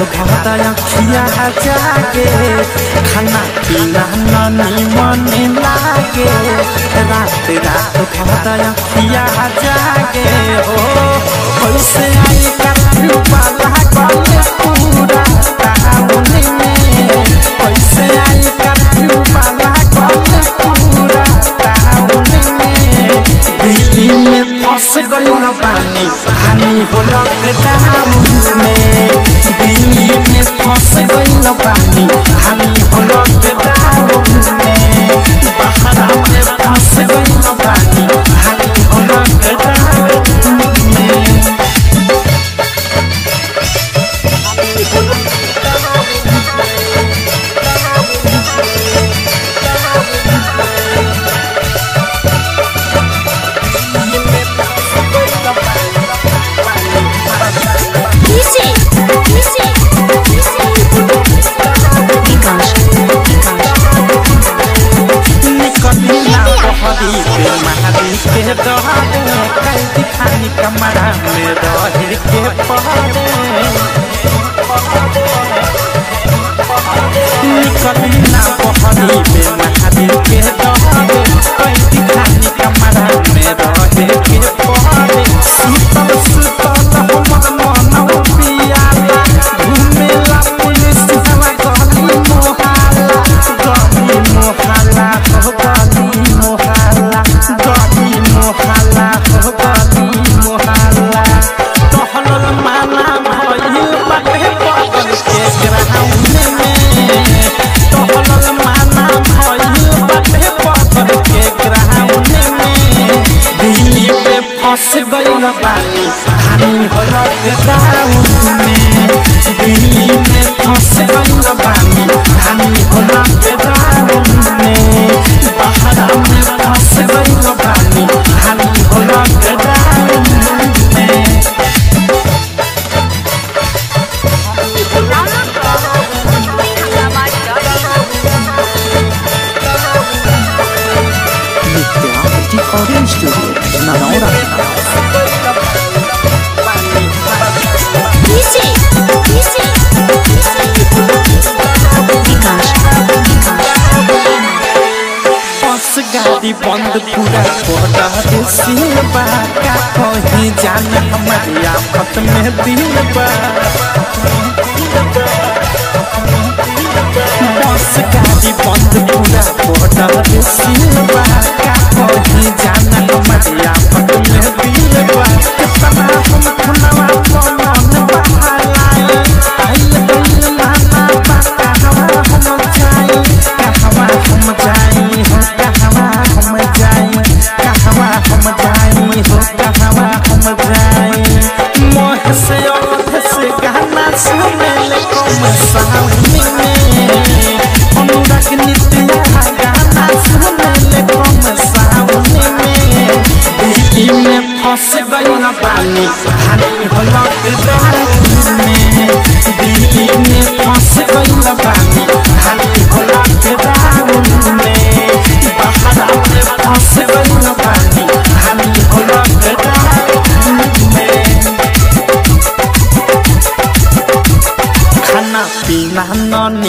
भर अखिया जागे खाना पीना ननी मन लागे रात रात भर अखिया जागे हो कैसे आई कर्फ्यू वाला गले पूरा टाउन में कैसे आई कर्फ्यू वाला गले पूरा टाउन में दिल्ली में फंस गई न पानी हानि हो लॉकडाउन में दिल्ली में फंस गई न पानी हानि हो लॉकडाउन में बाहर में फंस गई न पानी हानि हो लॉकडाउन में Easy, easy, easy. Vikas, Vikas. निकलिना बहरी पे महारी के दहरे कैदी खानी कमरा में रहे के पहरे निकलिना बहरी पे महारी के दहरे कैदी खानी कमरा में रहे के पहरे सुतल सुतल हमर मन पियाला घुमेला पुलिस हवा गली मोहाला गली मोहाला हो गली मोहाला गली मोहाला हो गली मोहाला टहलल माना भइल बाटे पकड़ के ग्राउंड में टहलल माना भइल बाटे पकड़ के ग्राउंड में दिल्ली पे फंस गइल बानी हानि हो लॉकडाउन में दिल्ली में फंस गइल बानी हानि हो लॉकडाउन में बाहर में फंस गइल बानी हानि हो लॉकडाउन में Nitya Recording Studio, Nanora. Easy, easy, easy. Vikas, Vikas. बस गाड़ी बंद पूरा कोडर सिलबा का कहीं जान हमारी आफत में दिल बा बस गाड़ी बंद पूरा कोडर सिलबा का कहीं जान हमारी आफत में दिल बा कितना हम खुनवा पवन बहालाए आइल गइल माना बा कहवा हम जाई कहवा हम जाई हो कहवा हम जाई कहवा हम जाई हो कहवा हम जाई मोह से ओठ से गाना सुने ले कम सामने में अनुराग नित्या गाना सुने ले कम सामने में दिल्ली में फंस गई न पानी हानि हो लॉकडाउन में दिल्ली में फंस गई न पानी हानि हो लॉकडाउन में बाहर में फंस गई न पानी हानि हो लॉकडाउन में खाना पीना ननी